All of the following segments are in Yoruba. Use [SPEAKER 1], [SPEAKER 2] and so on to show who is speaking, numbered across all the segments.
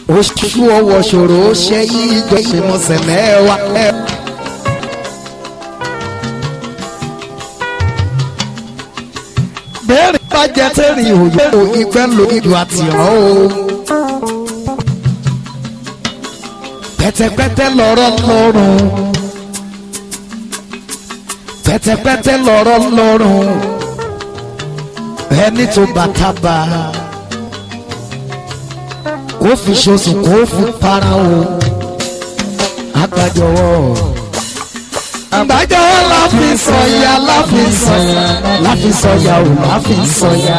[SPEAKER 1] oṣù ọwọ́ ṣòro ṣe yí ìjọ ìmọ̀sẹ̀lẹ̀ wa. bẹ́ẹ̀rẹ̀ bá jẹ́ tẹ́rì òyìnbó ìgbẹ́ lo ìlú àtìrán o. pẹ̀tẹ̀pẹ̀tẹ̀ lọ́rọ̀ lọ́rùn pẹ̀tẹ̀pẹ̀tẹ̀ lọ́rọ̀ lọ́rùn ẹni tó bàtà bá kó fi ṣoṣù kó fi para o agbájọwọ́ àgbájọwọ́ la fi sọ̀yà la fi sọ̀yà la fi sọ̀yà o la fi sọ̀yà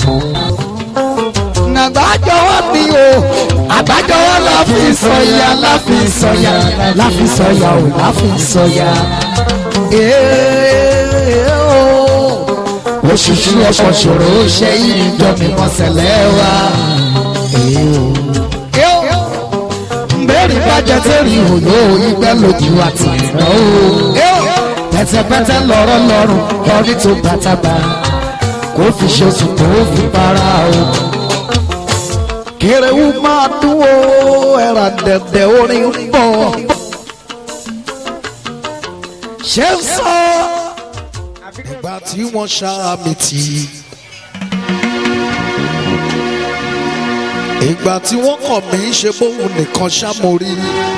[SPEAKER 1] àgbájọwọ́ ni o àgbájọwọ́ la fi sọ̀yà la fi sọ̀yà la fi sọ̀yà o la fi sọ̀yà òṣìṣú ọkọ̀ ṣòro ṣe ìjọ mímọ́ sẹ̀lẹ̀ wa. Mbẹ́rì bàjẹ́ tẹ̀rì òyò ìgbẹ́ lójú àti ìnáwó. Pẹ̀tẹ̀pẹ̀tẹ̀ lọ́rọ̀ lọ́rùn lọ́rí tó bàtàbà. Kò fi ṣoṣù kò fi para o. Kèrèwú máa dún o, ẹ̀rà dẹ̀dẹ̀ orin ń bọ̀. Ṣé ń sọ?
[SPEAKER 2] ìgbà tí wọ́n ṣá mi tì í. ìgbà tí wọ́n kọ̀ mí ṣe bóun nìkan ṣá mo rí.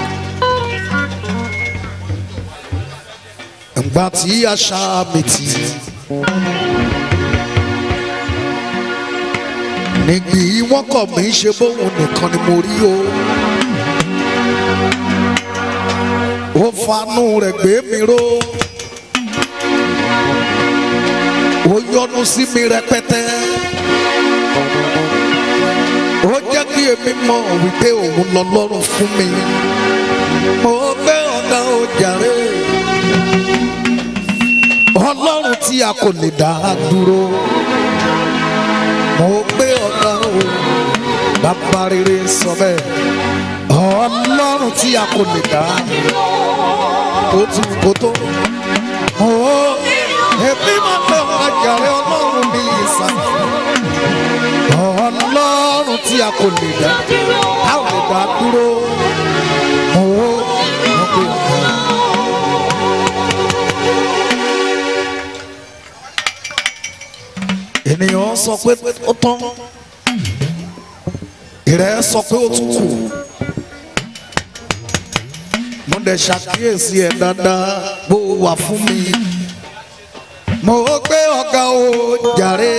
[SPEAKER 2] ìgbà tí a ṣá mi tì í. nígbì wọ́n kọ̀ mí ṣe bóun nìkan ni mo rí o. ó fanú rẹ̀ gbé mi ró ó yọ́nú sí mi rẹpẹtẹ ó jẹ́ kí èmi mọ̀ wípé òun lọ lọ́rùn fún mi mo gbé ọ̀gá ó jàre ọlọ́run tí a kò lè dá dúró mo gbé ọ̀gá ó bàbá rere sọ bẹ́ẹ̀ ọlọ́run tí a kò lè dá ó tún kó tó èmi máa fẹ́ ọ̀gájàre ọlọ́run ní ìsàn. ọlọ́run tí a kò lè dá a ò lè dá dúró. owó wọn pè é. ènìyàn sọ pé ó tán ìrẹ́ sọ pé ó tún kù mo dẹ̀ ṣàkíyèsí ẹ̀ dáadáa bó wà fún mi mo gbé ọ̀gá o jàre.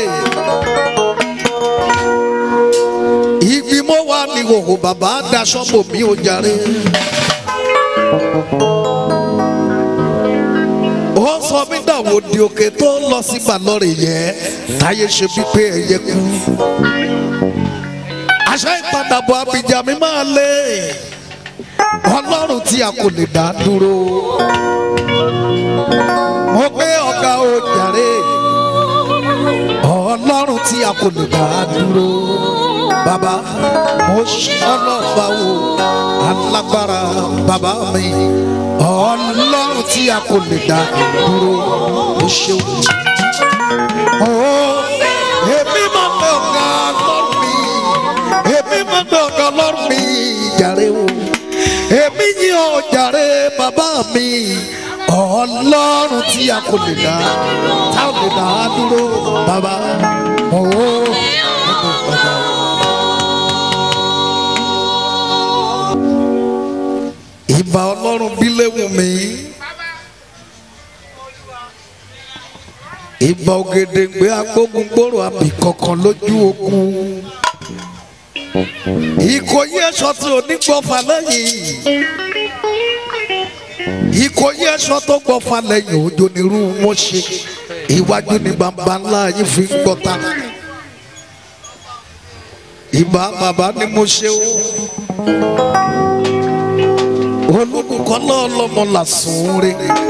[SPEAKER 2] ibi mo wà ní òhò bàbá daṣọ bò mí o jàre. ó sọ mí dàwọ̀ di òkè tó lọ sí balọ̀rẹ̀ yẹ táyé ṣe bí pé ẹ̀yẹ kú. àṣà ìpadàbọ̀ abidjan mi máa lé ọlọ́run tí a kò lè dá dúró mo gbé ọ̀gá o jàre ọlọ́run tí a kò lè dá dúró bàbá mo ṣọlọ́ba wo alágbára bàbá mi ọlọ́run tí a kò lè dá dúró o ṣeun. èmi máa gbé ọ̀gá lọ́rùn mi èmi máa gbé ọ̀gá lọ́rùn mi jàre o èmi yìí ò jàre bàbá mi ọlọ́run tí a kò lè dá tá ò lè dá dúró bàbá owó bàbá. ìbà ọlọ́run bí léwu mi ìbà ògèdèǹgbé agbógungbòrò àbí kankan lójú ogun ìkòyí ẹ̀ṣọ́ tí ò ní gbọ́fà lẹ́yìn ìkòyí ẹ̀ṣọ́ tó gbọ́fà lẹ́yìn òjò nírú wọn ṣe iwájú ní bàbá ńlá yìí fi ń gbọ́ta ìbá bàbá ni mo ṣe o olùkọ́ lọ́ọ́lọ́mọ làsùn rè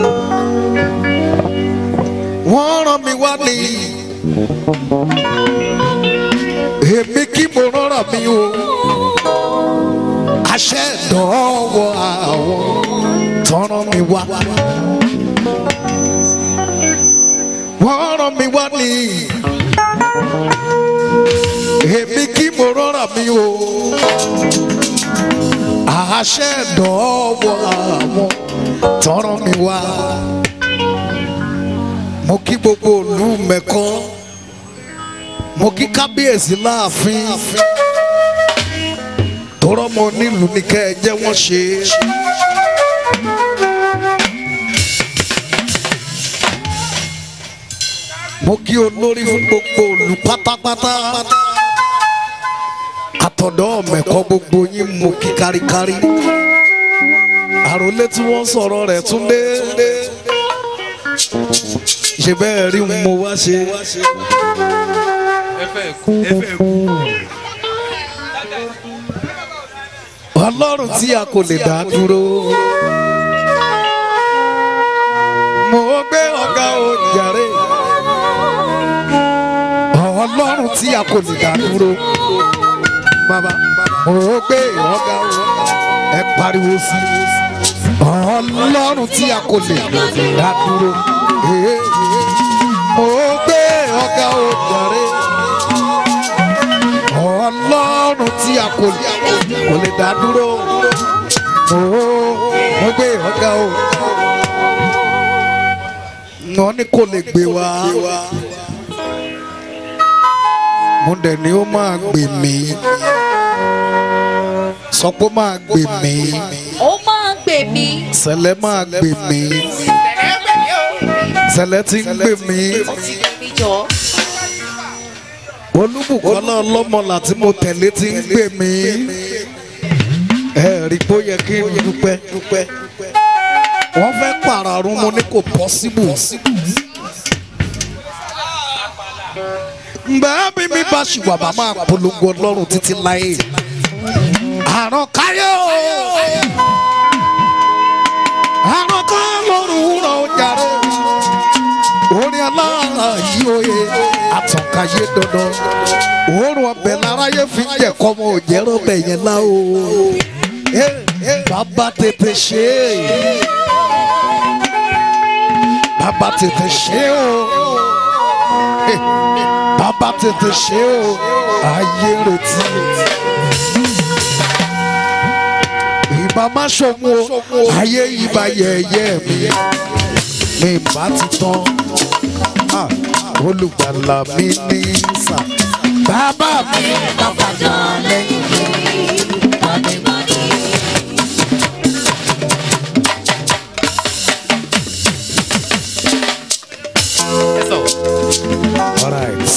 [SPEAKER 2] wọ́n rán mi wá ní èmi kí mo rọrọ mi o àṣẹ ìdánwò àwọn tọrọ mi wá wọ́n rán mi wá ní èmi kí mo rọrọ mi o àṣẹ dọ́wọ́ àwọn tọrọ mi wá mo kí gbogbo ìlú mẹ́kọ́ mo kí kábíyèsí láàfin tọrọ mọ nílùú ní kẹ́ ẹ jẹ́ wọ́n ṣe. mo kí olórí fún gbogbo ìlú pátápátá àtọ̀dọ́ mẹ́kọ́ gbogbo yín mo kí káríkárí àròlé tí wọ́n sọ̀rọ̀ rẹ̀ tún dé ṣe bẹ́ẹ̀ rí mo wá ṣe. ọlọ́run tí a kò lè dá dúró. mo gbé ọ̀gá òjàre. ọlọ́run tí a kò lè dá dúró. bàbá mo gbé ọ̀gá ẹ pariwo sí i. ọlọ́run tí a kò lè dá dúró. Eh, mo gbé ọ̀gá òjàre. ọlọ́run tí a kò lè kò lè dá dúró. mo mo gbé ọ̀gá o. wọ́n ní kò lè gbé wa. mo dẹ̀ ni ó máa gbè mí. sọ pé ó máa gbè mí.
[SPEAKER 3] ó máa gbè mí.
[SPEAKER 2] sẹlẹ̀ máa gbè mí. sẹlẹ̀ ti ń gbè mí.
[SPEAKER 3] ó ti gbè mí jọ.
[SPEAKER 2] olúbùkọ́lá ọlọ́mọlà tí mo tẹ̀lé ti ń gbè mí. ẹ rí i pé ó yẹ kí n dúpẹ́. wọ́n fẹ́ pàràrún mo ní kò pọ́síbù. ǹbẹ́ bí mi bá ṣì wà bá máa polongo ọlọ́run títí láyé. àrùn káyọ̀ àrùn káyọ̀ lọ́rùn wúrọ̀ ọjà rẹ̀ orin alára yìí oyè àtànkáyé dandan òórùn ọbẹ̀ láráyé fi ń jẹ̀kọ́ ọmọ òjẹ́rọ̀ ọbẹ̀ yẹn lá o Eh, bàbá tètè ṣe é bàbá tètè ṣe é o Eh, bàbá tètè ṣe é o ayé retí ìbá má ṣòwò ayé ìbá yẹ̀yẹ́ mi mi bá ti tán Ah, olùgbàlà mi ní sà. bàbá mi bàbá jọ lẹ́yìn mi mọ́nìmọ́nì. All right.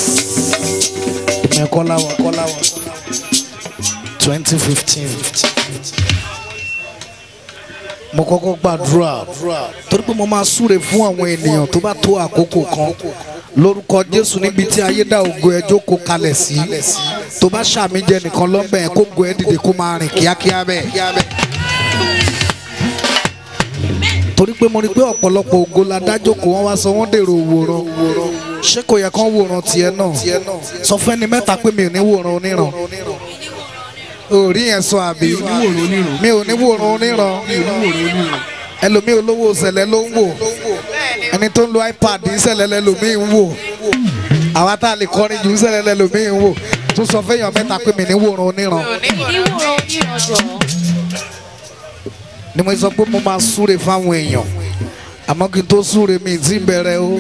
[SPEAKER 2] Ìmọ̀ ẹ̀kọ́ láwọn ẹ̀kọ́ láwọn twenty fifteen mo kọ́kọ́ gbàdúrà torí pé mo máa súre fún àwọn ènìyàn tó bá tó àkókò kan lórúkọ jésù níbi tí ayé dá ògo ẹ jókòó kalẹ̀ sí tó bá ṣàmì jẹ nìkan lọ́bẹ̀ ẹ kó go ẹ dìde kó máa rìn kíákíá bẹ́ẹ̀. torí pé mo rí pé ọ̀pọ̀lọpọ̀ ògo la dá jókòó wọn wá sọ wọ́n dèrò òwòrán ṣé kò yẹ kán wòran tiẹ̀ náà sọ fẹ́ni mẹ́ta pé mi ò ní wòran oníran orí yẹn sọ àbí mi ò ní wòran oníran ẹlòmíì olówó ṣẹlẹ̀ ló ń wò ẹni tó ń lo ipad ṣẹlẹ̀ lẹ́lòmíì ń wò àwa tá a lè kọrin jù ṣẹlẹ̀ lẹ́lòmíì ń wò tó sọ fẹ́yàn mẹ́ta pé mi ní wòran oníran
[SPEAKER 3] ìwúrò onírànjọ.
[SPEAKER 2] ni mo sọ pé mo máa súre fáwọn èèyàn àmọ́ kí n tó súre mi ti bẹ̀rẹ̀ o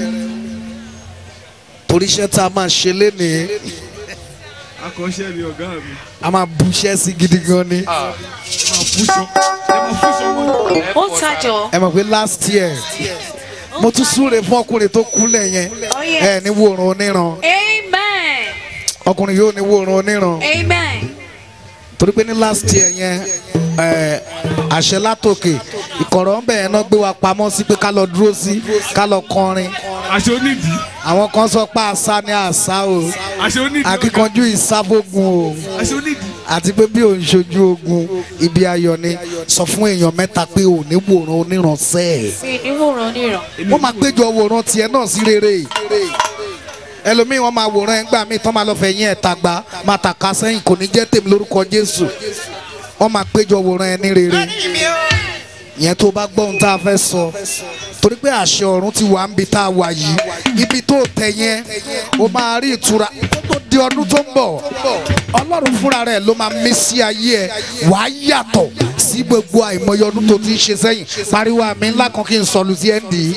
[SPEAKER 2] torí iṣẹ́ tá a máa ṣe lénìí
[SPEAKER 4] akọ́ṣẹ́ mi ọ̀gá mi.
[SPEAKER 2] a máa buṣẹ́ sí gidi gan ni
[SPEAKER 4] ẹ máa fúnṣọ ẹ máa fúnṣọ mọ́.
[SPEAKER 3] ó tajọ.
[SPEAKER 2] ẹ mọ̀ pé last year mo tún súre fún ọkùnrin tó kúnlẹ̀ yẹn
[SPEAKER 3] Oh, yes.
[SPEAKER 2] ẹ ní wòran oníran
[SPEAKER 3] amen.
[SPEAKER 2] ọkùnrin yóò ní wòran oníran
[SPEAKER 3] amen.
[SPEAKER 2] torí pé ní last year yẹn ẹ àṣẹ látòkè ìkọ̀rọ̀ ń bẹ̀ yẹn náà gbé wa pamọ́ sí pé ká lọ dúró sí ká lọ kọrin
[SPEAKER 4] aṣọ onídìí
[SPEAKER 2] àwọn kan sọ pé àṣà ni àṣà o
[SPEAKER 4] aṣọ onídìí ọ̀gá.
[SPEAKER 2] akíkanjú ìsábògùn o
[SPEAKER 4] aṣọ onídìí.
[SPEAKER 2] àti pé bí òun ṣojú ogun ibi ayọ̀ ni sọ fún èèyàn mẹ́ta pé ò ní wòran onírànṣẹ́ ẹ̀
[SPEAKER 3] ìwúrò oníran.
[SPEAKER 2] wọ́n máa péjọ wòran tiẹ̀ náà sí rere ẹlòmíì wọ́n máa wòran ẹ̀ ńgbà míì tán máa lọ fẹ̀yìn ẹ̀ tàgbà máa tàka sẹ́yìn kò ní jẹ́ tèmi lórúkọ Jésù wọ́n máa péjọ wòran ẹ̀ ní rere ìyẹn tó bá gbọ́ ohun tá a fẹ́ sọ torí pé àṣẹ ọ̀run ti wà níbi tá a wà yìí ibi tó tẹ̀ yẹn o máa rí ìtura kó tó di ọdún tó ń bọ̀ ọlọ́run fúnra rẹ̀ ló máa mí sí ayé ẹ wàá yàtọ̀ sí gbogbo àìmọye ọdún tó ti ń ṣe sẹ́yìn pariwo àmì ńlá kan kí n sọlù sí ẹ̀ ń dì í.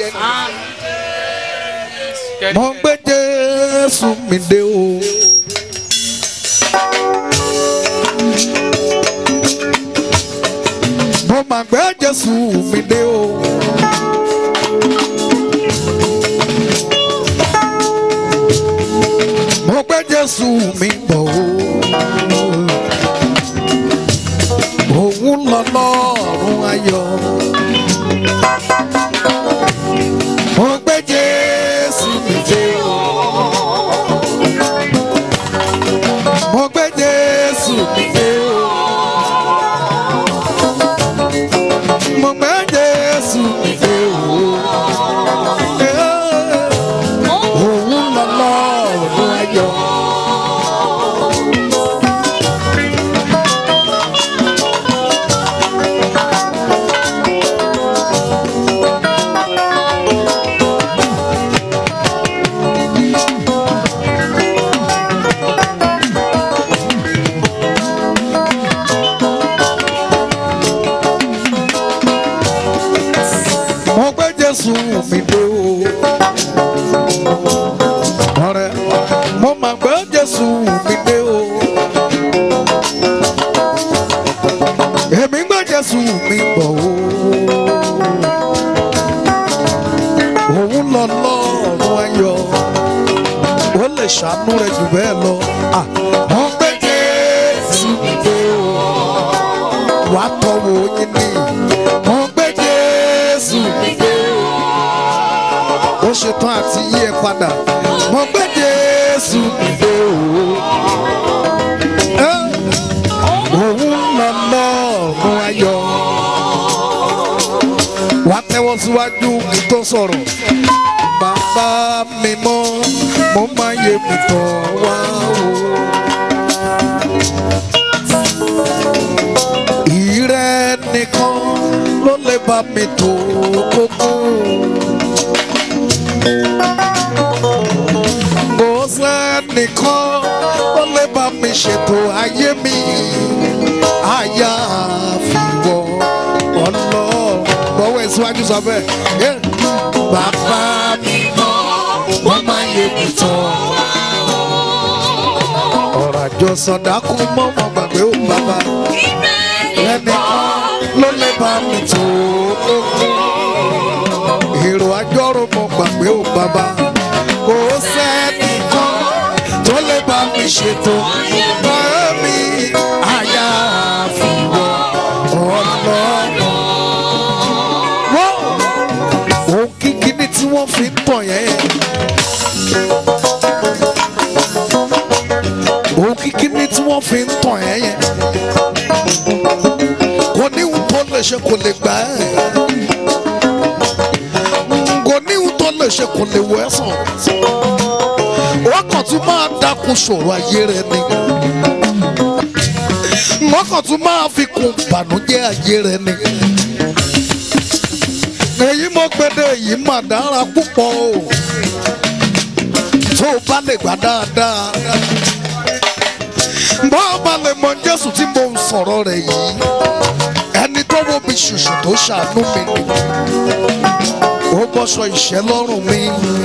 [SPEAKER 2] mo ń gbé jésù mi dé o. mo máa gbé jésù mi dé o. mo gbé jésù mi bọ̀ o. òun lọ lọ́rùn ayọ̀. mo gbé jésù mi dé o. mo gbé jésù mi dé o. mo gbé jésù mi dé o. Eh, òun lọ lọ́rùn ayọ̀. mo gbé jésù mi dé o. ọ̀rẹ́ mo máa gbé jésù mi dé o. èmi gbé jésù mi bọ̀ o. òun lọ lọ́rùn ayọ̀ ó lè ṣàánú rẹ̀ jù bẹ́ẹ̀ lọ. Ah, mo gbé jésù mi dé o. wàá tọwọ́ yín ní. mo gbé jésù mi dé o ó ṣetán àti yí ẹ padà mo gbé jésù dìde o. Ẹ́, òun lọ lọ́ọ̀rùn ayọ̀ wá tẹ́wọ́ síwájú kí tó sọ̀rọ̀ bàbá mi mọ́ mo máa yẹ mi tọ̀ wá o. ìrẹ́ nìkan ló lè bá mi tó kókó. kò sẹ́nìkan ó lè bá mi ṣètò ayé mi àyàfìwọ́ ọlọ́run gbọ́wọ́ ẹ̀ síwájú sọ bẹ́ẹ̀ Yeah. bàbá mi mọ́ wọ́n máa yẹ mi tán ọ̀rọ̀ àjọ sọ̀dákú mọ́ mọ́ gbàgbé ó bàbá ẹnìkan ló lè bá mi tó èrò àjọrò mọ́ gbàgbé ó bàbá kò sẹ́nìkan tó lè bá mi ṣètò mi àyàfìwọ́ ọlọ́run. Wọ́n òun kíkí ní tí wọ́n fi ń tàn yẹn. òun kíkí ní tí wọ́n fi ń tàn yẹn yẹn. kò ní ohun tó lè ṣe kò lè gbà ẹ́. kò ní ohun tó lè ṣe kò lè wọ ẹ́ sàn. wọ́n kàn tún máa dákun ṣòro ayé rẹ ni. wọ́n kàn tún máa fi kún ìbànújẹ́ ayé rẹ ni. èyí mo gbẹdẹ èyí mà dára púpọ̀ o. tó o bá lè gbà dáadáa bọ́ ọba lè mọ jésù tí mo ń sọ̀rọ̀ rẹ̀ yìí ẹni tó wo mi ṣùṣù tó ṣàánú mi ni ó bọ́ṣọ ìṣẹ́ lọ́rùn mi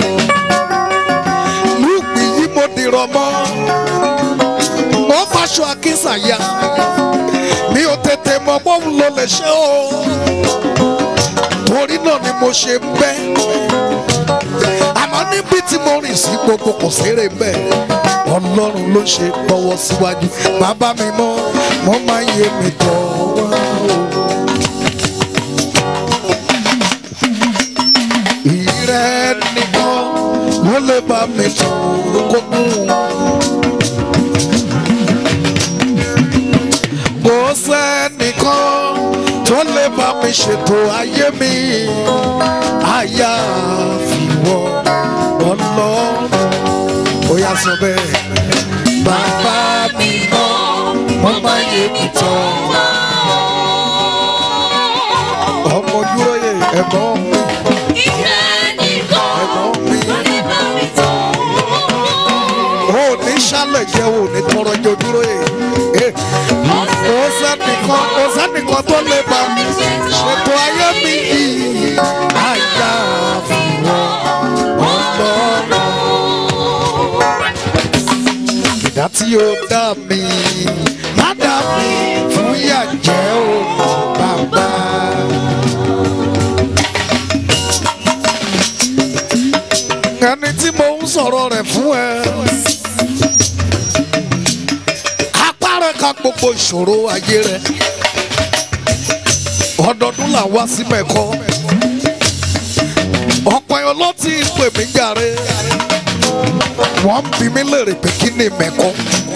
[SPEAKER 2] lùgbì yìí mo dìrọ̀ mọ́ mo faṣọ akínsàyà mi ò tètè mọ bóun ló lè ṣe o torí náà ni mo ṣe ń bẹ́ àmọ́ níbi tí mo rìn sí gbogbo kò séré bẹ́ẹ̀ ọlọ́run ló ṣe bọ́wọ́ síwájú bàbá mi mọ́ mo máa ń yé mi tọ́ wá o. ìrẹ́ nìkan ló lè bá mi tọ́ kókó. kò sẹ́nìkan tó lè bá mi ṣètò ayé mi àyàfìwọ́ ọlọ́run ó yà sọ bẹ́ẹ̀. Bàbá mi mọ́, wọ́n bá yé mi tán. Ọmọ Dúróyè ẹ̀gbọ́n mi, ẹ̀gbọ́n mi. Ó ní ṣálẹ̀ jẹ́ wò ní tọrọ jẹ ojúrò yìí. kò sẹ́nìkan kò sẹ́nìkan tó lè bá ṣètò ayé mi yìí. àyà fìwọ́ ọlọ́run. ìdá tí ó dá mi má dá mi fún yàjẹ́ o bàbá. ẹni tí mo ń sọ̀rọ̀ rẹ̀ fún ẹ. apárẹ̀ ka gbogbo ìṣòro ayé rẹ̀. ọdọọdún là wá sí mẹ́kọ́. ọ̀pọ̀ èèyàn ló ti pè mí jàre. wọ́n ń bi mí léèrè pé kí ni mẹ́kọ́.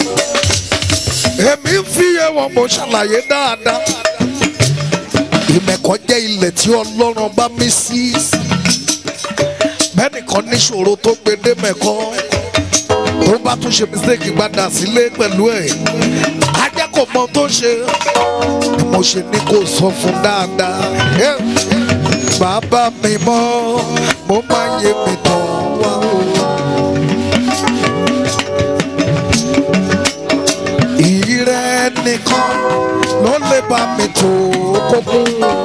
[SPEAKER 2] èmi ń fi yé wọn mo ṣàlàyé dáadáa. ìmẹ̀kọ́ jẹ́ ilẹ̀ tí ọlọ́run bá mí sí. bẹ́ẹ̀nìkan níṣòro tó gbé dé mẹ́kọ́ tó bá tún ṣe mistake gbadà sílé pẹ̀lú ẹ̀ ajá kò mọ tó ṣe ni mo ṣe ní kó sọ fún dáadáa. Eh, bàbá mi mọ́ mo máa yé mi tán wá o. ìrẹ́ nìkan ló lè bá mi tó kókó.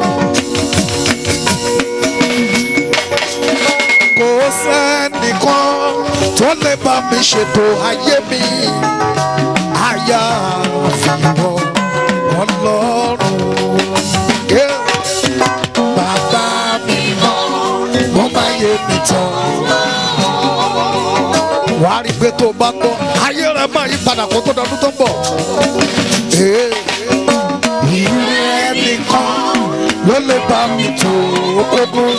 [SPEAKER 2] kò sẹ́nìkan tó lè bá mi ṣètò ayé mi àyà àfihàn ọlọ́run. Yeah. Bàbá mi mọ́ mo máa yé mi tán. Wà á rí i pé tó o bá gbọ́ ayé rẹ̀ máa yí padà kó tó dọdún tó ń bọ̀. Eh. Ìrẹ́ nìkan ló lè bá mi tó kókó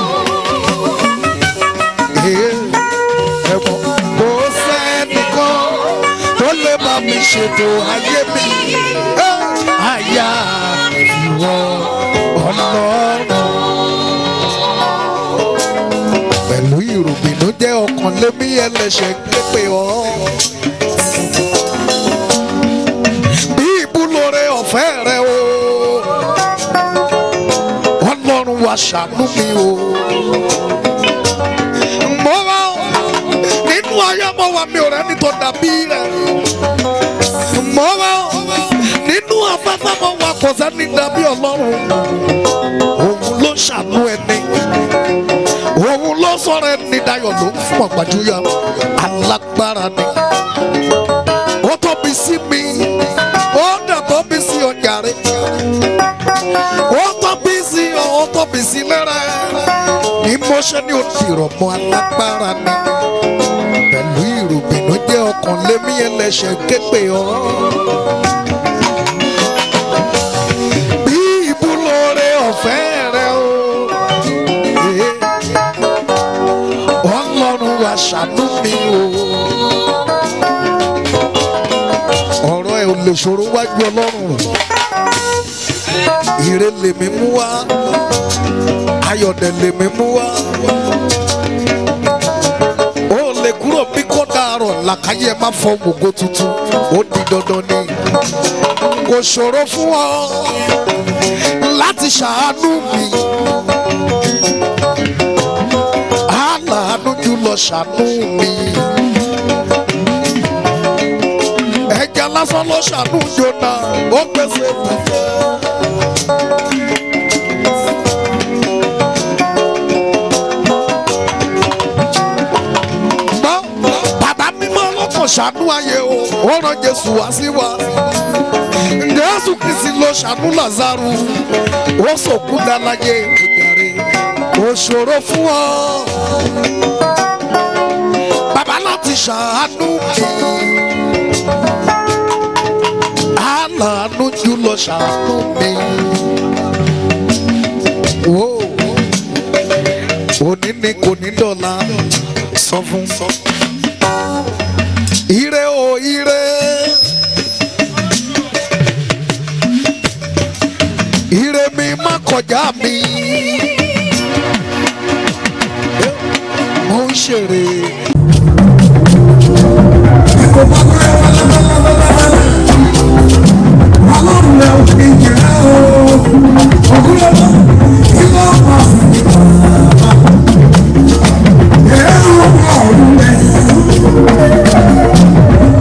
[SPEAKER 2] ẹ̀wọ̀n kò sẹ́nìkan tó lè bá mi ṣètò ayé mi àyà ìwọ ọlọ́run. pẹ̀lú ìròbìnú jẹ́ ọkàn lémi ẹlẹ́ṣẹ̀ pépè ọ́. bí ìbúlóore ọ̀fẹ́ rẹ o ọlọ́run wa ṣàánú mi o mo wá nínú ayé mo wà mi ò rẹ́ni tó dàbí rẹ̀ mo wá nínú afẹ́fẹ́ mo wà kò sẹ́ni dàbí ọlọ́run òun ló ṣàánú ẹni òun ló sọ̀rọ̀ ẹni dayọ̀ ló ń fún ọ̀gbàjúyà alágbára ni ó tóbi sí mi ó dẹ̀ tóbi sí ọjà rẹ̀ ó tóbi sí ọ ó tóbi sí lẹ́rẹ̀ ní mo ṣe ní òdìrọ̀ mọ́ alágbára ni pẹ̀lú ìròbìnú jẹ́ ọkàn lémi ẹlẹ́ṣẹ̀ képe ọ́. bí ìbúlóore ọ̀fẹ́ rẹ o eh, ọlọ́run wa ṣàánú mi o. ọ̀rọ̀ ẹ̀ ò lè ṣòro wájú ọlọ́run ire lèmi mú wá ayọ̀dẹ̀ lèmi mú wá. ó lè kúrò bí kò dàrọ̀ làkàyè má fọ gbogbo tuntun ó di dandan ni. kò ṣòro fún ọ láti ṣàánú mi. aláàánú jùlọ ṣàánú mi. ẹja lásán ló ṣàánú jona ó pèsè fúnfẹ́. gbọ́ bàbá mímọ́ lọ́kàn ṣàánú ayé o ó rán jésù wá sí wa jésù kristi ló ṣàánú lázaro ó sòkú dáláyé ìjàre ó ṣòro fún ọ bàbá láti ṣàánú mi aláàánú jùlọ ṣàánú mi. Whoa òní ni kò ní dọ̀la sọ fún sọ. ire o ire ire mi má kọjá mi mo ń ṣeré.
[SPEAKER 5] Ọlọ́run ẹ̀ ò fi jẹ́ o, ògúnlọ́wọ́ kí ló máa fi jẹ́ o. Ẹ̀rù ọ̀run rẹ̀.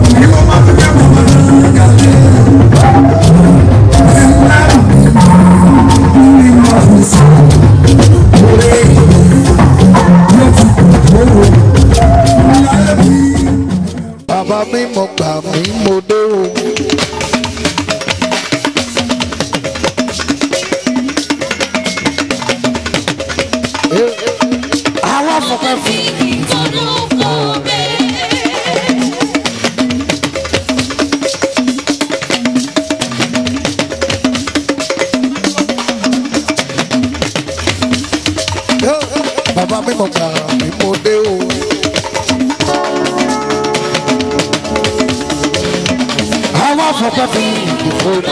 [SPEAKER 1] àwọn fọpẹ́ fún
[SPEAKER 2] bàbá mi mọ̀ gbà mí mo dé o.
[SPEAKER 1] àwọn fọpẹ́ fún ìdìbò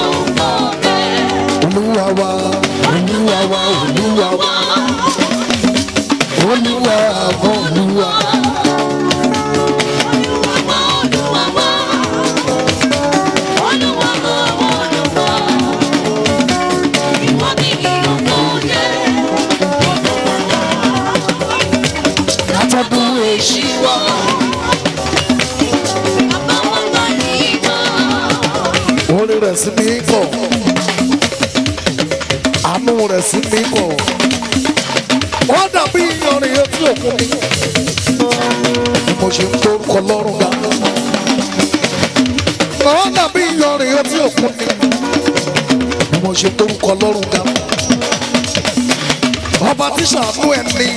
[SPEAKER 2] olúwa wa olúwa wa olúwa wa olúwa wa olúwa.
[SPEAKER 1] látọdún èṣù
[SPEAKER 2] orin rẹ̀ sí mi kọ̀ àánú rẹ̀ sí mi kọ̀ ó dàbí iyanrìn etí òkun mi bí mo ṣe ń torúkọ lọ́rùn ga ó dàbí iyanrìn etí òkun mi bí mo ṣe ń torúkọ lọ́rùn ga ọba tí ṣàánú ẹ̀ ní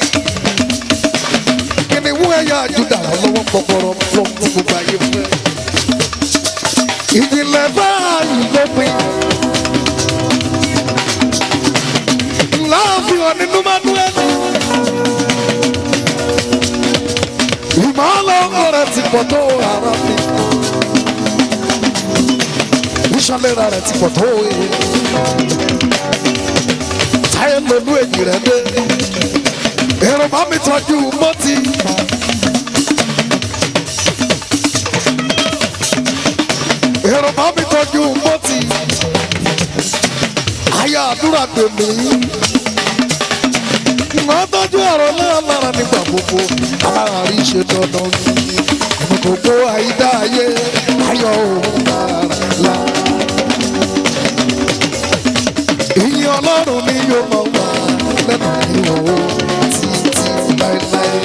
[SPEAKER 2] kìnìún ẹ̀yà àjùdà lọ́wọ́ gbọgbọrọ fún gbogbo ayé fún ẹ ìjìnlẹ̀ báyìí ló pin. láàfin ọ̀ nínú manuel. ìmọ̀lẹ̀ ọkọ rẹ̀ ti pọ̀ tó ara mi. ìṣọ̀lẹ̀ra rẹ̀ ti pọ̀ tó èyí. táyé lolú èjì rẹ̀ dé. èrò bá mi tọ́jú mọ́tì. èrò bá mi tọ́jú mọ́tì àyà àdúrà gbèmí wọ́n tọ́jú ọ̀rọ̀ náà lára nígbà gbogbo alára rí ṣe dandan ní gbogbo àyídá ayé ayọ̀ òun lára la. ìyìn ọlọ́run ni yóò máa wà lẹ́nu ìwọ̀ títí láéláé.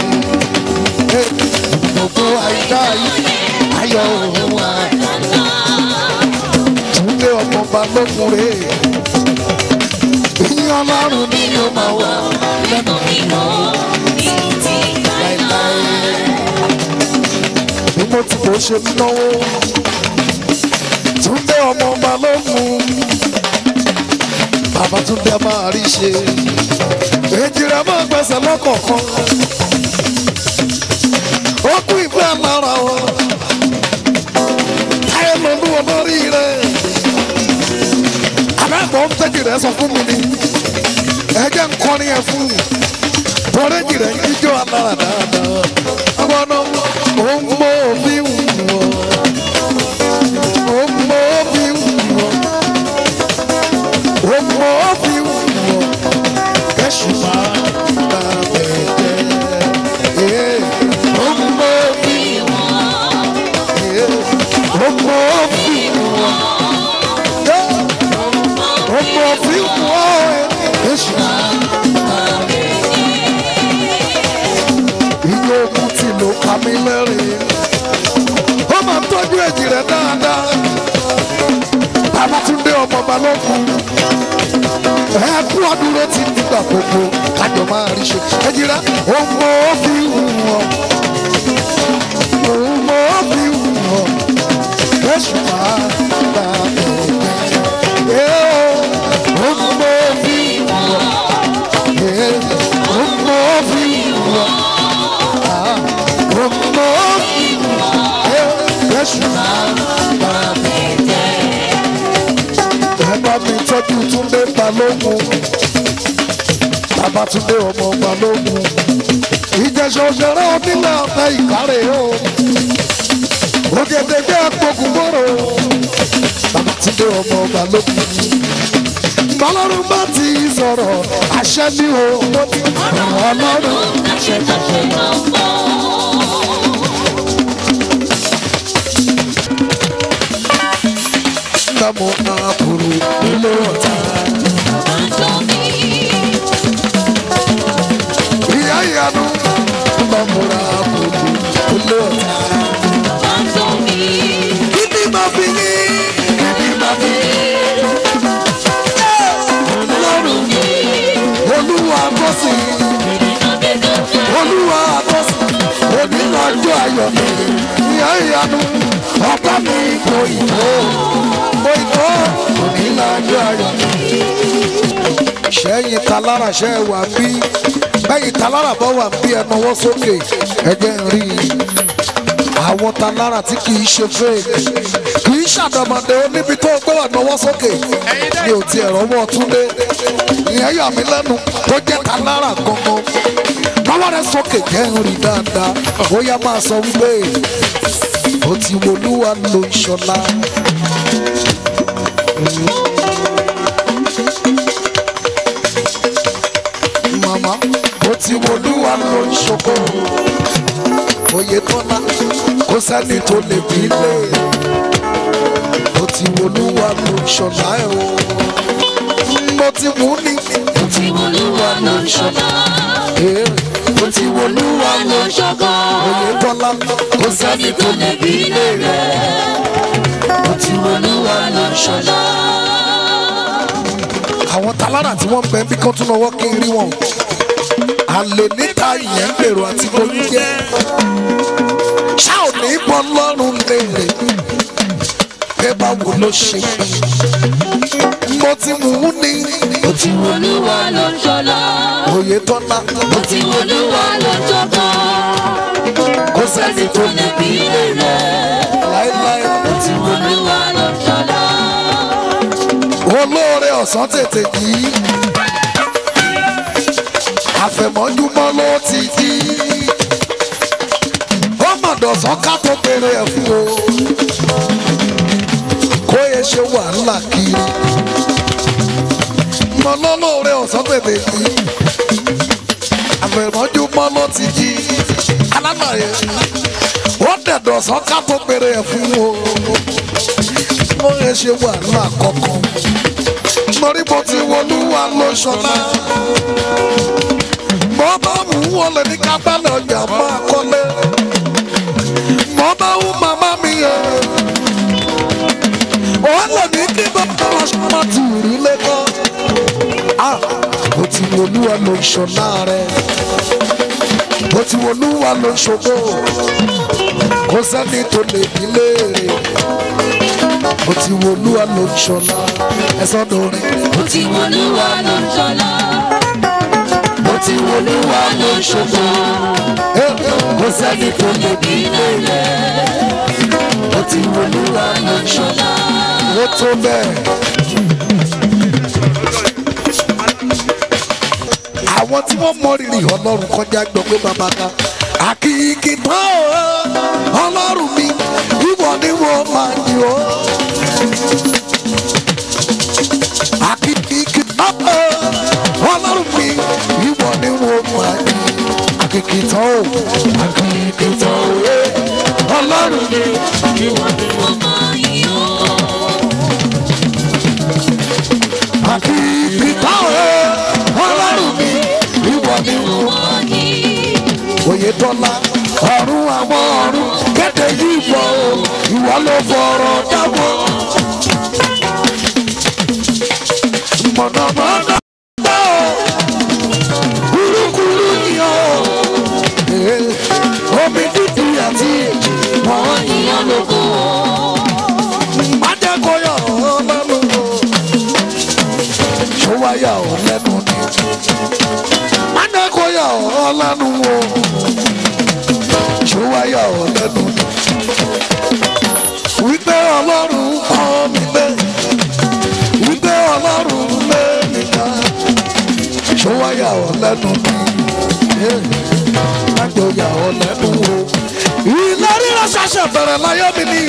[SPEAKER 2] gbogbo àyídá ayé ayọ̀ òun wà túnde ọmọ balógun rè ìyìn ọlọ́run ni yóò máa wà lẹ́nu láéláé. bí mo ti kò ṣe náwó túnde ọmọ balógun bàbá túnde máa rí ṣe èjì rẹ̀ máa gbẹ̀sẹ̀ lọ́kọ̀ọ̀kan ó kú ìfẹ́ lára wọn táyé lọ́lú olórí rẹ̀ àbẹ́gbọ́n ń tẹ́jì rẹ̀ sọ fún mi ni ẹ̀jẹ̀ ń kọrin ẹ̀ fún mi tọ́rẹ́jì rẹ̀ ń jíjọ́ alára dáadáa ọgbọ́n ó ń mọ òbí wù wọ́ ó ń mọ òbí wù wọ́ ó ń mọ òbí wù wọ́ kẹ́sù máa bá bẹ̀ jẹ́ ó ń mọ òbí wù wọ́ ó ń mọ òbí wù wọ́ ọmọ fi wọ́ èṣù. iye ogun tí ló ka mí lẹ́rìn. ó máa ń tọ́jú èjì rẹ̀ dáadáa. Babátúndé ọmọ balógun. ẹ kú ọdún ló ti nígbà gbogbo kájọ máa rí ṣe. èjì rẹ̀ ọmọ fi wọ́. ọmọ fi wọ́. èṣù máa bá ẹ̀ tọ́jú túndé balógun babatunde ọmọ balógun ìjẹsọ òṣèré onílẹ̀ ọ̀tá ìkárẹ̀ o ògèdègbè àpòkùnbọ̀rọ̀ babatunde ọmọ balógun bọ́lọ́run bá ti sọ̀rọ̀ àṣẹ ní o ọlọ́run àṣẹ kàṣẹ. Namo Apuru ilé ọ̀tá. Ìyá ìyanu Namo Apuru ilé ọ̀tá. Kíni máa fi yín? Kíni máa fi yín? Ọlọ́run olúwa bọ́sì ayọ̀ mi ìyá ìyanu ọba mi kò ìtó kò ìtó òní lájú ayọ̀ mi. sẹ́yìn talára ṣe wà bí bẹ́yìn talára bọ́ wà bí ẹ náwó sókè ẹ̀jẹ̀ ń rí i àwọn talára tí kì í ṣe fake kì í ṣàdọ̀mọ̀dé níbi tó gbé wà náwó sókè mi ò tiẹ̀ rọ́wọ́ túndé ìyẹn yà mí lẹ́nu tó jẹ́ talára gangan lọ́wọ́ rẹ sókè jẹ́ ń rí dáadáa ó yá máa sọ wípé ó ti wolúwa ló ń ṣọlá. màmá ó ti wolúwa ló ń ṣoko oyè tọ́lá kó sẹ́ni tó lè bí lé ó ti wolúwa ló ń ṣọlá ẹ̀ o mo ti wù ní
[SPEAKER 6] Ó ti Olúwa ló ń ṣọlá.
[SPEAKER 2] èrè ó ti wolúwa ló ń ṣọkọ oyè tọ́lá kó sẹ́ni tó lè bí lé rẹ̀ ó ti wolúwa ló ń ṣọlá. àwọn talára tí wọ́n ń bẹ bí kán tún lọ́wọ́ kí n rí wọn àlè níta ìyẹn ń gbèrò àti bóyú jẹ́ ṣá ò ní bọ́ lọ́rùn léèrè pé báwo ló ṣe mo ti mú un ní
[SPEAKER 6] Ó ti Olúwa ló ń ṣọlá.
[SPEAKER 2] òye tọ́lá
[SPEAKER 6] Ó ti Olúwa ló ń ṣọkọ.
[SPEAKER 2] kó sẹ́ni tó lè bí
[SPEAKER 6] Ilé rẹ̀.
[SPEAKER 2] láéláé
[SPEAKER 6] Ó ti Olúwa ló ń ṣọlá.
[SPEAKER 2] olóore ọ̀sán tètè yìí àfẹ̀mọ́júmọ́ ló ti jí ó mọ̀dọ̀sán ká tó péré ẹ̀ fún o kó yẹ ṣe wàhálà kiri mọ lọ́lọ́ọ̀rẹ́ ọ̀sán tètè yìí àfẹ̀mọ́júmọ́ ló ti jí alágbàyẹ ó dẹ̀dọ̀sán ká tó péré ẹ̀ fún o kó yẹ ṣe wàhálà kọ̀ọ̀kan torí mo ti wọlúwa ló ṣọlá. mo bá mú wọlé ní kábàlẹ̀ ọjà máa kọ́lé. mo bá wú màmá mi yẹ. wọ́n lè ní kí bàbá wa ṣọlá ti rí lẹ́kọ́. a mo ti wọlúwa ló ṣọlá rẹ̀. mo ti wọlúwa ló ṣògo. kò sẹ́ni tó lè bí léèrè mo ti wo olúwa ló ń ṣọlá ẹsán lórí.
[SPEAKER 6] Ó ti Olúwa ló ń ṣọlá.
[SPEAKER 2] mo ti wo olúwa ló ń ṣọlá. kò sẹ́ni tó lè bí lélẹ̀. mo ti wo olúwa ló ń ṣọlá. ó tó bẹ́ẹ̀. àwọn tí wọ́n mọ rírì ọlọ́run kọjá gbọ́ pé bàbá ká. àkìkì tán o ọlọ́run mi ìwọ ni wọ́n máa ń yọ. àkìkì tán o ọlọ́run mi ìwọ ni wọ́n máa ń yọ. àkìkì tán o àkìkì tán o ọlọ́run mi ìwọ ni wọ́n máa ń yọ. àkìkì tán o ọlọ́run mi ìwọ ni wọ́n máa ń yọ oyetola ọ̀run àwọn ọ̀run kéde yìí fọ o ìwọ ló fọ̀rọ̀ dáwọ́. mọ̀nàmọ́ná dá o kúrúkúrú ni o Eh, omi dídì àti wọ́n yíyan lóko. májèkóyọ̀ ọlọ́run o ṣọwáyà ọ̀ lẹ́nu ni májèkóyọ̀ ọlọ́run o ṣùwáyà ọ̀lẹ́nu wípé ọlọ́run kọ́ mi lé wípé ọlọ́run lé mi ká ṣùwáyà ọ̀lẹ́nu mi májòyà ọ̀lẹ́nu o ilé rírọ ṣàṣẹ bẹ̀rẹ̀ láyé mi ní.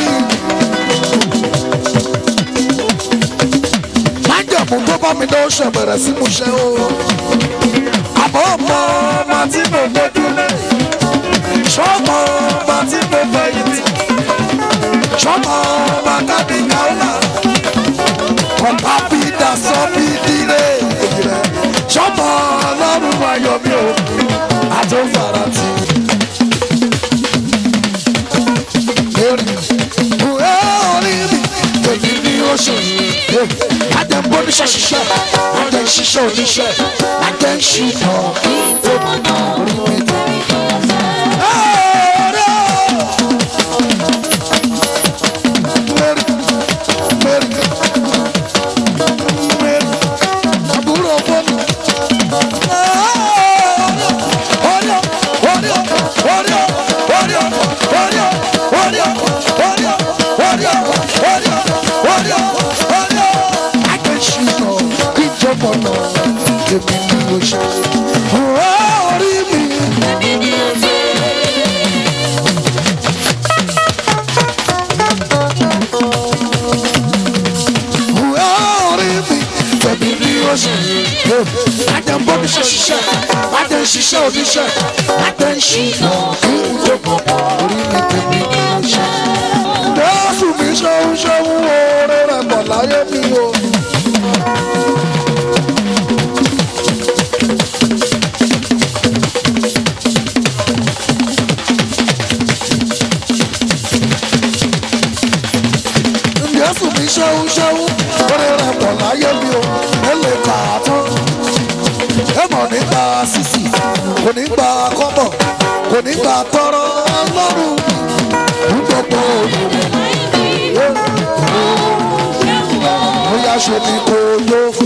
[SPEAKER 2] májèmú tó bá mi lọ ṣe bẹ̀rẹ̀ sí mu ṣe o àbọ̀ ọmọ ọmọ tí mo gbójú lé sọmọ ọba tí mo fẹ́ yìí ti sọmọ ọba kábí káwùlà ọba bí dasọ bí dire rẹ sọmọ ọlọ́run ayọ̀ mi ò àti òfàrà tì. Eri ìwé orí mi èyí ni ó ṣe ajẹ́ ń bọ́ níṣẹ́ ṣiṣẹ́ ajẹ́ ń ṣiṣẹ́ oníṣẹ́ ajẹ́ ń ṣìnà kí n tó mọ̀ náà orí mi tó. mọ̀nà èmi ni mo ṣe. orí mi
[SPEAKER 6] Èmi ni ó ṣe.
[SPEAKER 2] orí mi èmi ni mo ṣe. ajá ń bọ́ mi ṣe ṣiṣẹ́ ajá ń ṣiṣẹ́ oníṣẹ́ ajá ń ṣìnà kí n tó mọ̀ orí mi tèmi ni mo ṣe. Jésù mi ṣeun ṣeun oore rẹ̀ bọ̀ láyé mi o. Jésù mi ṣeun ṣeun oore rẹ̀ bọ̀ láyé mi o. Ẹ lè kà á tán. Ẹ mọ̀ nípa sísì, kò ní gba kọ́bọ̀, kò ní gba tọrọ ọlọ́run mi. Ní gbogbo òyìnbó. bóyá ṣe ni kò yó fún.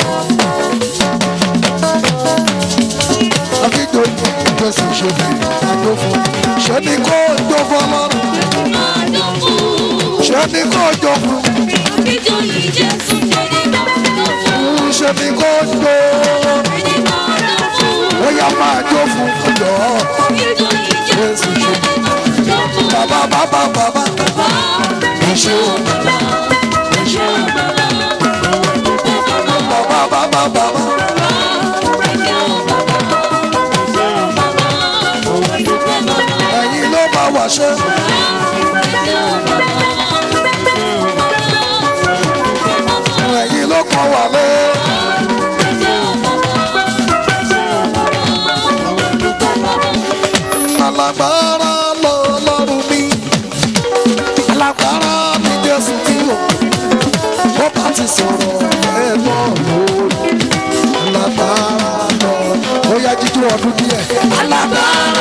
[SPEAKER 2] Akíjọ Jésù ṣe ni àjò fún. Ṣé ni kò jó fún ọlọ́run? Ṣé ni kò jó fún? Ṣé ni kò jó? Bóyá máa jó fún ọjọ́. Jésù ṣe ni. Bàbá bàbá bàbá. Ẹ ṣe o. Bàbá bàbá bàbá. Ẹ̀yin ló bá wà ṣe. Ẹ̀yin ló kàn wà lé. Alágbára lọ lọ́rùn mi. Alágbára ni Jésù tí o. Bó bá ti sọ̀rọ̀ ẹ mọ̀ lórí. Alágbára lọ. Ó yá jíjú ọdún díẹ̀. Alágbára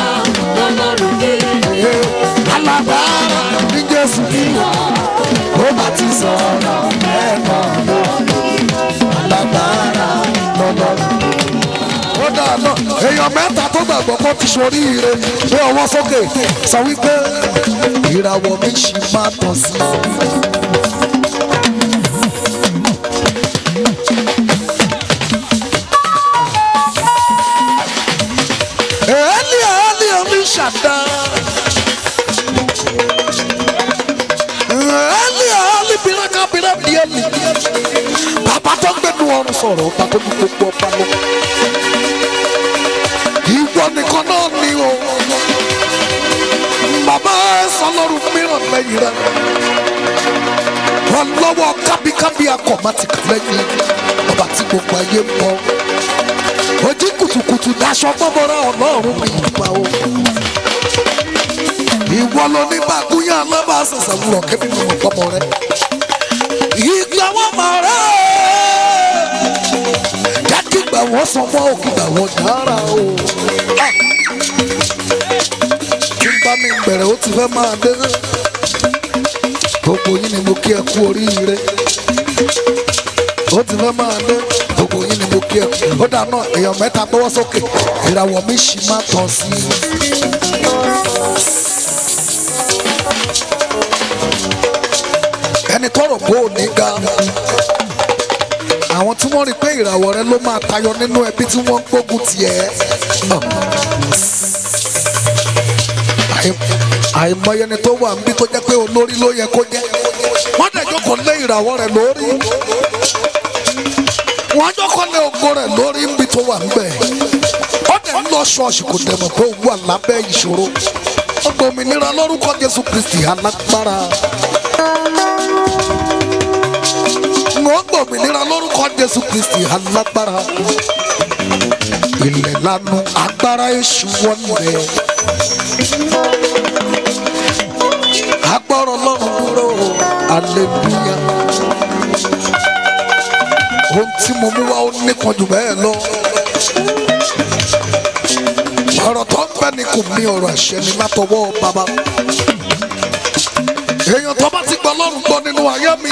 [SPEAKER 2] alágbára ní Jésù tí o. Bó bá ti sọ̀rọ̀ ẹ mọ̀ lórí. Alágbára lọ lọ́rùn ó dáa náà èèyàn mẹ́ta tó gbàgbọ́ kó ti sori ire gbé ọwọ́ sókè sọ wípé ìràwọ̀ mi ṣì máa tàn sí i. Èélì èélì omi ṣàdá. Èélì èélì bìrẹ́kà bìrẹ́ bìẹ́lì. Bàbá tó gbẹnu ọrùn sọ̀rọ̀ ọba tó ní gbogbo ọba lọ ìwọ nìkan náà ni o bàbá ẹsàn lọrùn mìíràn lẹ́yìn rẹ wọn lọ́wọ́ kábíkábí akọmátìkà lẹ́yìn ọba tí gbogbo ayé ń bọ ojú kùtùkùtù daṣọ gbọmọra Ọlọ́run mi ìgbà o ìwọ ló ní bàgúnyà alábà àṣàṣà wúrọ kébí mi mọ gbọmọ rẹ ìgbà wọn mọ rẹ jákègbà wọn sọ fún òkìgbà wọn dára o tí n bá mi bẹ̀rẹ̀ ó ti fẹ́ máa dé gbogbo yín ni mo kí ẹ kú oríire ó ti fẹ́ máa dé gbogbo yín ni mo kí ẹ kú ó dáná èèyàn mẹ́ta gbọ́wọ́ sókè ìràwọ̀ mi ṣì máa tàn sí i. ẹni tọrọ bó o ní ga àwọn tí wọ́n rí pé ìràwọ̀ rẹ ló máa tayọ nínú ẹbí tí wọ́n ń gbógun tiẹ̀ àì- àìmọye ni tó wà níbi tó jẹ́ pé olórí ló yẹ kó jẹ́ wọ́n dẹ̀ jókòó lé ìràwọ̀ rẹ̀ lórí wọ́n jókòó lé ògo rẹ̀ lórí níbi tó wà níbẹ̀ ó dẹ̀ ń lọ ṣọ́ọ̀ṣì kò dẹ̀ mọ̀ pé ó wà lábẹ́ ìṣòro ó gba òmìnira lórúkọ Jésù Kristi alágbára wọ́n gba òmìnira lórúkọ Jésù Kristi alágbára ilẹ̀ lanu agbára èṣù wọlé. agbọ́rọ̀ lọ́rùn dúró aleluya ohun tí mo mú wá ó níkan jù bẹ́ẹ̀ lọ ọ̀rọ̀ tó ń bẹ ni kò mí ọ̀rọ̀ àṣẹ ni látọwọ́ bàbá èèyàn tó bá ti gbọ́ lọ́rùn gbọ́ nínú ayé mi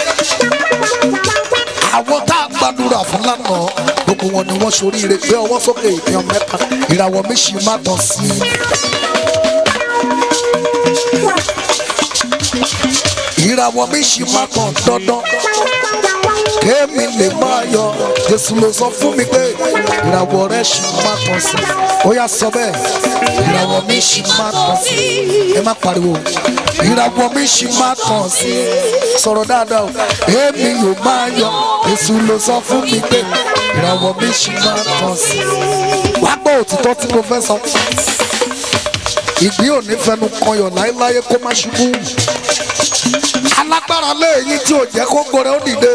[SPEAKER 2] àwọn tá a gbàdúrà fún lánàá gbogbo wọn ni wọ́n ṣoríire gbé ọwọ́ sókè èèyàn mẹ́ta ìràwọ̀ mi ṣì má tàn sí i. ìràwọ̀ mi ṣì máa tàn dandan kémi lè máa yọ jésù ló sọ fún mi pé ìràwọ̀ rẹ̀ ṣì máa tàn sí ó yá sọ bẹ́ẹ̀ ìràwọ̀ mi ṣì máa tàn sí ẹ má pariwo ìràwọ̀ mi ṣì máa tàn sí sọ̀rọ̀ dáadáa o èmi yóò máa yọ jésù ló sọ fún mi pé ìràwọ̀ mi ṣì máa tàn sí wá gbọ́ òtítọ́ tí mo fẹ́ sọ ìgbín ò ní fẹnu kọyọ̀ láéláé kó má ṣubú alágbára léyìn tí ò jẹ́ kó gbore ó dìde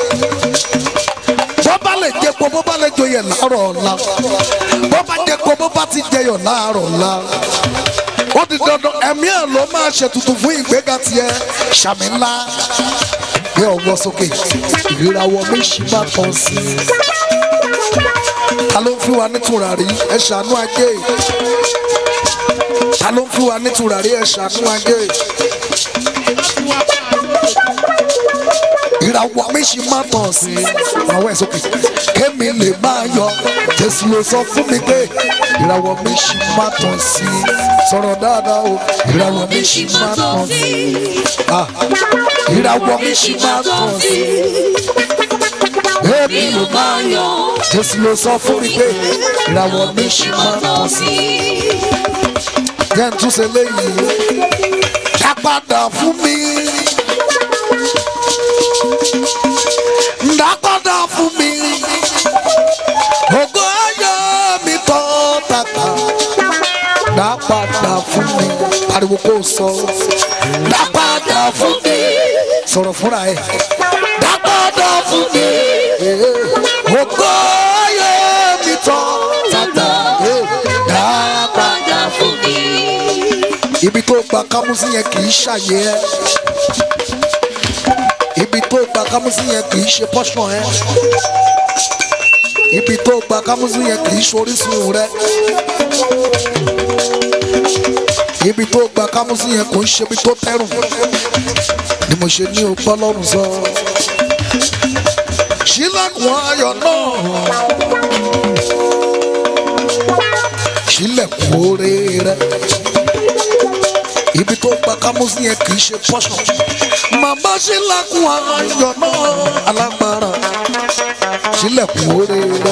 [SPEAKER 2] bó bá lè jẹpo bó bá lè joyè láàárọ̀ ọ̀la bó bá jẹpo bó bá ti jẹyọ̀ láàárọ̀ ọ̀la ó di dandan ẹ̀mí ẹ̀ ló máa ṣètùtù fún ìgbéga tiẹ̀ ṣàmì ńlá gbé ọwọ́ sókè ìràwọ̀ mi ṣì máa tàn sí i ta ló ń fi wa ní tùràrí ẹ ṣàánú ajé ta ló ń fi wa ní tùràrí ẹ ṣàánú ajé ìràwọ̀ mi ṣì máa tàn sí i àwọn ẹ̀ sókè kémi lè máa yọ jésù ló sọ fún mi pé ìràwọ̀ mi ṣì máa tàn sí i sọ̀rọ̀ dáadáa o ìràwọ̀ mi ṣì máa tàn sí i Ah, ìràwọ̀ mi ṣì máa tàn sí i èmi ló máa yọ jésù ló sọ fún mi pé ìràwọ̀ mi ṣì máa tàn sí i jẹ́ n tún ṣe léyìí dá padà fún mi. dá padà fún mi. ògo ayọ̀ mi tọ́ tàkà. dá padà fún mi. pariwo kó o sọ. dá padà fún mi. sọ̀rọ̀ fúnra ẹ̀. dá padà fún mi. ògo ayọ̀ mi tọ́ tàkà. dá padà fún mi ibi tó gba kámúsí yẹn kì í ṣàyè ẹ ibi tó gba kámúsí yẹn kì í ṣe pọ́ṣọ̀n ẹ ibi tó gba kámúsí yẹn kì í ṣorísun rẹ ibi tó gba kámúsí yẹn kò ń ṣe ibi tó tẹrùn ni mo ṣe ní ọgbọ́n lọ́rùn sọ ṣílẹ̀kùn ayọ̀ náà ṣílẹ̀kùn oore rẹ ibi tó gba kámúsí yẹn kì í ṣe pọ́ṣọ̀. màmá ṣílẹ̀kùn ayọ̀ náà alágbára ṣílẹ̀kùn oore rẹ.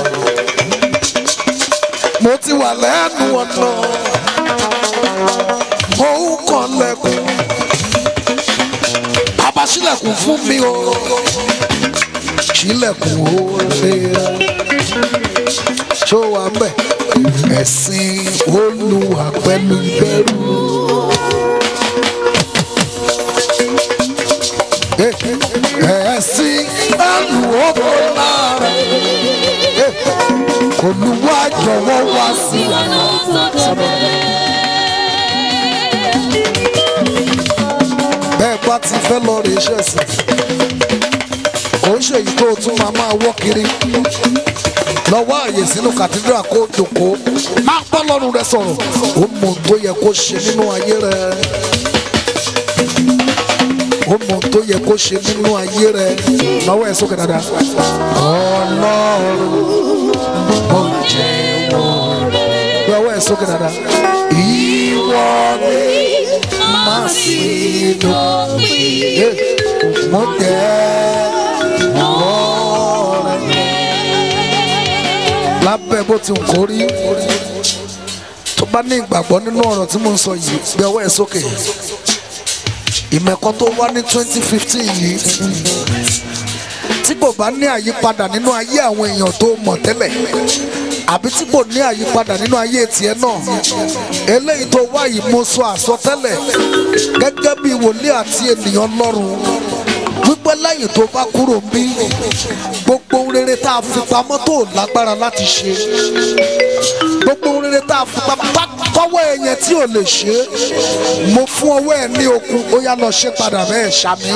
[SPEAKER 2] mo ti wà lẹ́nu ọ̀nà mo ń kàn lẹ́kùn. bàbá ṣílẹ̀kùn fún mi o ṣílẹ̀kùn oore rẹ. ṣó wà ń bẹ̀ ẹ̀sìn olúwa pẹ̀lú ìbẹ̀rù. ẹ̀sìn ẹlùwọ́bọ̀ lára olùwà jọ̀wọ́ wá sí bẹ́ẹ̀ bá ti fẹ́ lọ rè iṣẹ́ sí kò ń ṣèyí tó tún máa máa wọ́ kiri lọ́wọ́ àyè sínú kàtídírà kó jòkó máa bọ́ lọ́rùn rẹ sọ̀rọ̀ ó mọ ohun tó yẹ kó ṣe nínú ayé rẹ ó mọ ohun tó yẹ kó ṣe nínú ayé rẹ lọ́wọ́ ẹ̀ sókè dáadáa. ọlọ́run mo jẹ́wọ́ rẹ. lọ́wọ́ ẹ̀ sókè dáadáa. ìwọ ni má sí lópin. mo jẹ́wọ́ rẹ. lábẹ́ bó ti ń kórí tó bá ní ìgbàgbọ́ nínú ọ̀rọ̀ tí mo ń sọ yìí gbé ọwọ́ ẹ̀ sókè ìmẹ̀kọ́ tó wá ní twenty fifteen yìí tí kò bá ní àyípadà nínú ayé àwọn èèyàn tó mọ̀ tẹ́lẹ̀ àbí tí kò ní àyípadà nínú ayé tiẹ̀ náà eléyìí tó wá yìí mo sọ àsọtẹ́lẹ̀ gẹ́gẹ́ bí wòlíì àti ènìyàn lọ́rùn wípé lẹ́yìn tó bá kúrò ń bí gbogbo ohun rere tá a fi pamọ́ tó lágbára láti ṣe gbogbo ohun rere tá a fi pamọ́ tọ́wọ́ ẹ̀yẹn tí ò lè ṣe é mo fún ọwọ́ ẹ̀ ní okun ó yá lọ ṣe padà bẹ́ẹ̀ ṣàmì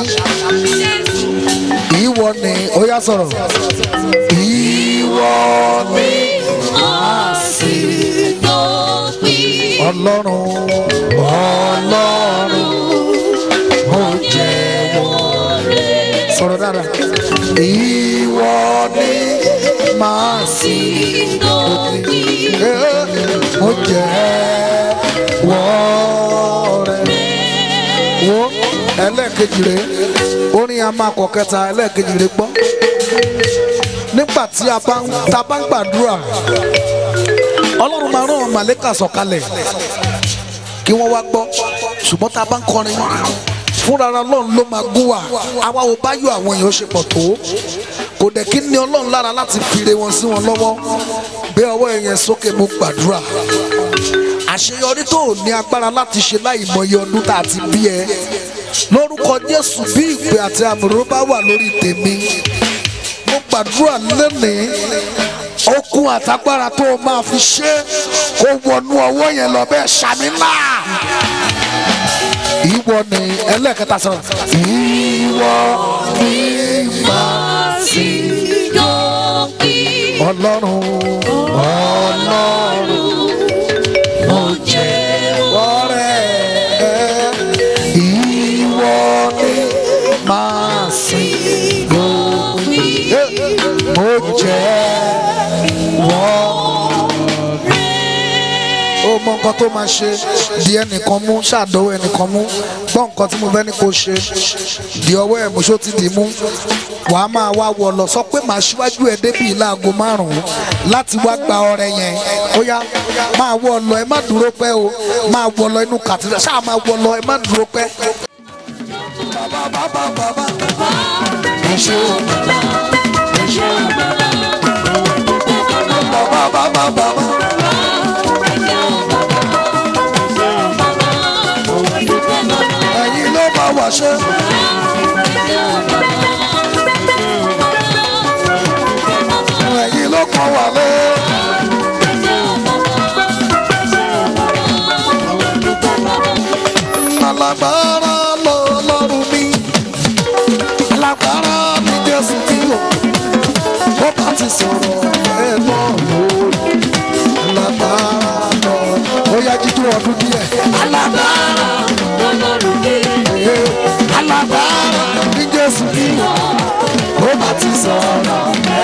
[SPEAKER 2] ìwọ ni ó yá sọ̀rọ̀ ìwọ ni ọlọ́run ọlọ́run ó jẹ́wọ́ sọ̀rọ̀ dáadáa ìwọ ni màá sí òpin ó jẹ́wọ́ rẹ̀ wo ẹlẹ́ẹ̀kejì rẹ̀ orin a máa kọ kẹta ẹlẹ́ẹ̀kejì rẹ̀ gbọ́ nígbà tí a bá ń ta bá ń gbàdúrà ọlọ́run máa rán àwọn màlẹ́kà sọ̀kalẹ̀ kí wọ́n wá gbọ́ ṣùgbọ́n tá a bá ń kọrin fúnra ọlọ́run ló máa gún wa àwa ò bá yọ àwọn èèyàn ṣe pọ̀ tó kò dẹ̀ kí ni ọlọ́run lára láti fire wọn sí wọn lọ́wọ́ gbé ọwọ́ ẹ̀yẹn sókè mo gbàdúrà àṣeyọrí tó ò ní agbára láti ṣe láì mọye ọdún tá a ti bí ẹ lórúkọ jésù bí ìpè àti àmúrò bá wà lórí tèmi mo gbàdúrà lónìí okun àtagbára tó o máa fi ṣe kó wọnú ọwọ́ yẹn lọ bẹ́ẹ̀ ṣàmì ńlá ìwọ ni ẹlẹ́ẹ̀kẹta sọ ìwọ ni màá sí ọlọ́run ọlọ́run ọ̀rẹ́ ìwọ ni màá sí mo jẹ́ wọ́n ó mọ nǹkan tó máa ṣe di ẹnìkan mú ṣàdọ́wọ́ ẹnìkan mú gbọ́ nǹkan tí mo fẹ́ ní kó ṣe di ọwọ́ ẹ̀ mú ṣó ti dì í mú wàá máa wá wọ lọ sọ pé màá ṣíwájú ẹ débi láago márùn-ún láti wá gba ọrẹ yẹn ó yá máa wọ lọ ẹ má dúró pẹ́ o máa wọ lọ inú kàtúrà ṣáà máa wọ lọ ẹ má dúró pẹ́. bàbá bàbá bàbá ẹ ṣe o bàbá bàbá bàbá. ẹ̀yin ló bá wà ṣe. ẹ̀yin ló kàn wà lé. alágbára lọ lọ́rùn mi alágbára mi jésù tí o ó bá ti sọ̀rọ̀ ẹ̀ náà lórí alágbára lọ ó yá jíjú ọdún díẹ̀ alágbára alágbára ní jésù tí o ó bá ti sọ̀rọ̀